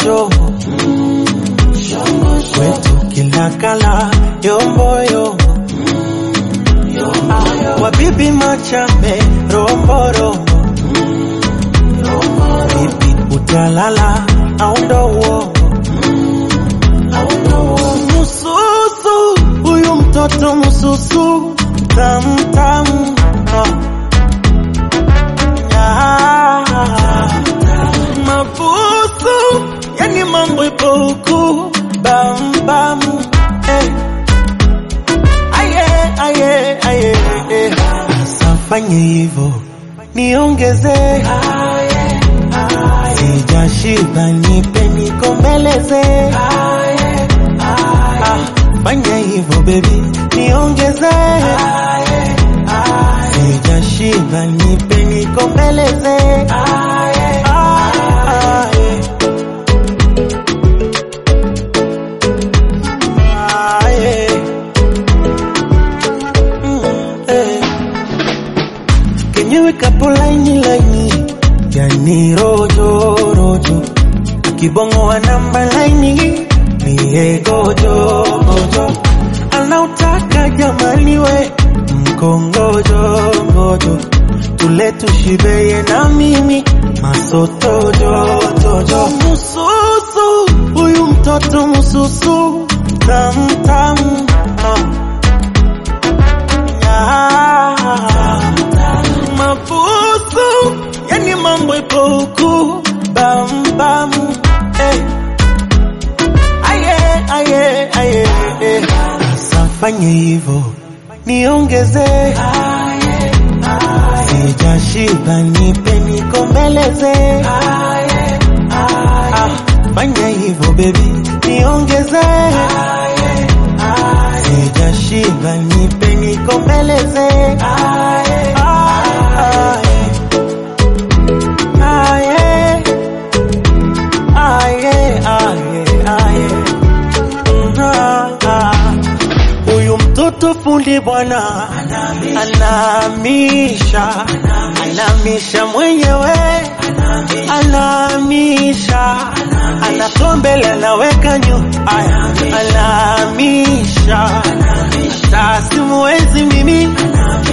shombo kwetu kila kala yombo yombo Ah, wabibi machame rombo rombo vipi utalala au ndo uongo mususu huyu mtoto mususu tamtam mabusu yani mambo ipo huku bambam eh. aye aye aye eh. safanye hivo niongeze sijashiba nipe nikombeleze Ah, fanya hivyo bebi niongeze sijashiba nipe nikombeleze Ah, eh. Ah, eh. Mm, eh. kenyewe kapo laini laini yani rojo rojo kibongo wa namba laini niye gojo gojo anautaka jamani we mkongojo ngojo tule tushibeye na mimi masotojo tojo mususu huyu mtoto mususu tamtam mabusu yani mambo ipo huku bambam eh. aye aye aye eh. safanye hivo niongeze sijashiba nipe nikombeleze Ah, fanya hivo bebi niongeze sijashiba nipe nikombeleze Ah, eh. Aye. Aye, aye, aye. Ah, ah. Huyu mtoto fundi bwana anamisha anamisha mwenyewe anamisha anatombele anaweka nyu aya anamisha hata simuwezi mimi